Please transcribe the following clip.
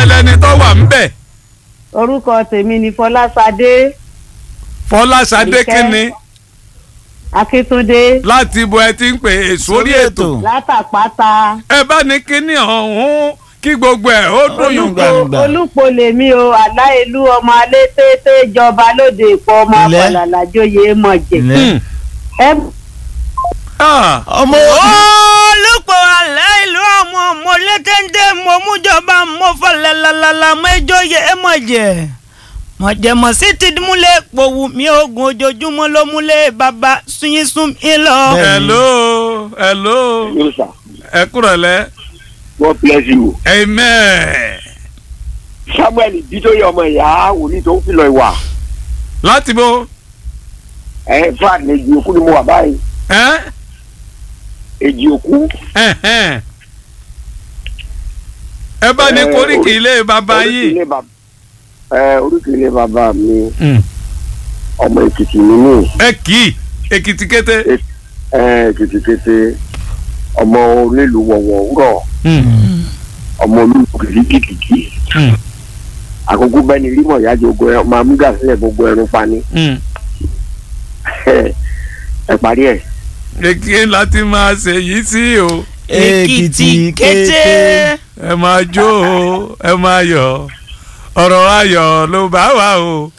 ẹlẹ́ni tó wà ń bẹ̀ orúkọ tèmi ni fọlásadé fọláṣadé Àríkẹ́. kínní akíntúndé láti ibo ẹ ti ń pè é sórí ètò látàpáta ẹ bá ní kínní ọ̀hún kí gbogbo ẹ̀ ó dùn yùn gbà. gbangba. olùpọ̀ lèmi o aláìlú ọmọ alẹ́ tètè jọba lóde ìpọ̀ ọmọ Ilẹ̀. àpàlàlájòyè mọ̀jẹ̀ Ilẹ̀. ẹ Ah, ọmọ olùpọ̀ alẹ́ ìlú ọmọ mo létéńté mo mújọba mo fọlẹ̀ lálálà mo ìjòyè ẹ mọ̀ jẹ́ mọ̀jẹ̀mọ̀ sí ti múlẹ̀ pòwú mi oògùn ojoojúmọ́ ló múlẹ̀ bàbá sunyín sún mi lọ. Bẹ́ẹ̀. hello hello Yes, sir. ẹ kúrọ̀lẹ́ God bless you. amen Samuel Bítóyè ọmọ ìyá wòlíì tó ń filọ̀ ìwà. láti bo Ẹ fúlàní èjì òkú ni mo wà báyìí. ẹ Èjì òkú. ẹhẹn. ẹ bá ní Eh, koríki orí- ilé bàbá Oríkì yìí. ilé bàbá. Ẹ oríkì ilé bàbá mi Mm. ọmọ Èkìtì mi ní. ẹ kì í èkìtì kété. Ẹ Èkìtì kété ọmọ onílùú wọ̀wọ̀ òwúrọ̀ ọmọ olúwo kìkìkìkì. Mm. Àkókò bẹ́ẹ̀ ni rímọ̀ ìyájọ́ ogun ẹ máa mú gà sílẹ̀ gbogbo ẹrun pani. Mm. Ẹ parí ẹ̀. èkì láti máa ṣe yìí sí o èkìtì kété. ẹ máa jó o ẹ máa yọ̀ ọ̀rọ̀ ayọ̀ ló bá wà o